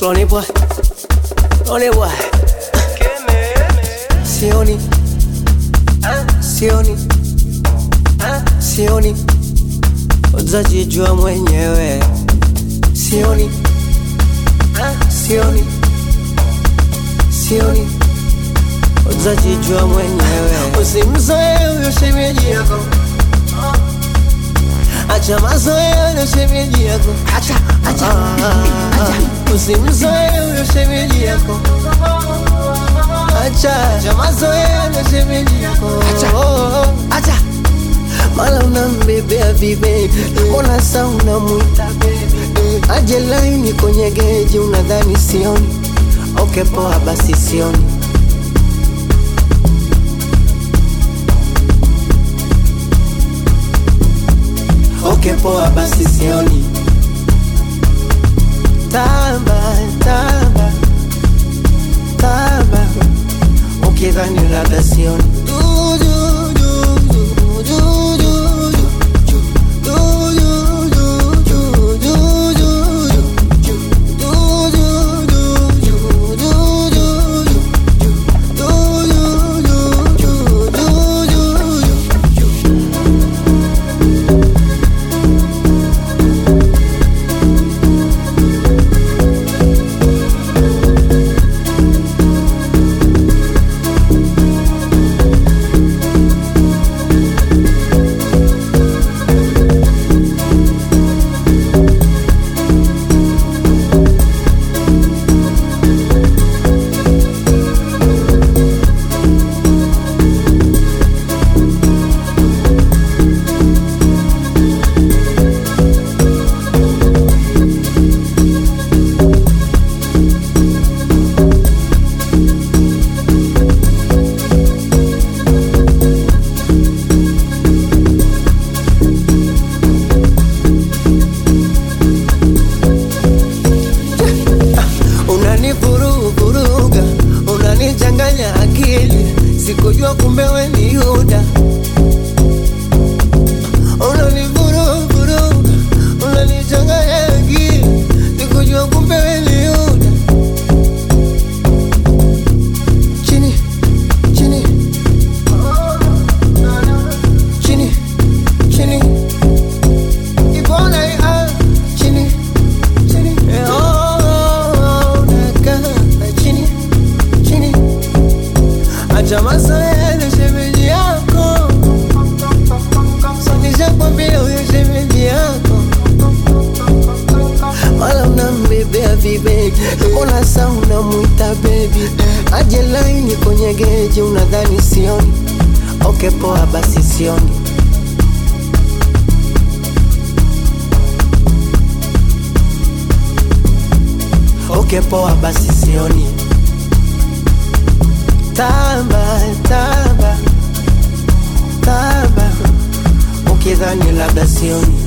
Slowly boy, slowly boy. Sioni, sioni, sioni, utajijua mwenyewe. Sioni, sioni, sioni, utajijua mwenyewe. Usimzoe huyo shemeji yako, acha mazoea na shemeji yako. Acha, acha, acha. Usimzoe huyo shemeji yako, acha acha mazoea na shemeji yako. Acha. Acha. Mala unambebea vibe, mbona sa unamwita baby? Aje laini kwenye geji, unadhani sioni? Okay, poa basi sioni. Okay, poa basi sioni. Tamba, tamba, tamba, ukidhani labda sioni. Du, du, du, du, du, du, du, du, du, du, du, du, du, Unanivuruvuruga, unanichanganya akili, sikujua kumbe we ni Yuda. Unanivuruvuruga, unanichanganya akili, sikujua kumbe we ni Yuda. Chini, chini, chini, chini, ibona ya chini, chini, eh, oh, nakaa chini, chini, acha mazoea na shemeji yako, nishakwambia huyo shemeji yako wala unambebea vibegi, mbona sa unamwita bebi? Aje laini kwenye geji, unadhani sioni? Okay, poa basi sioni. Okay, poa basi sioni. Tamba, tamba, tamba, ukidhani labda sioni.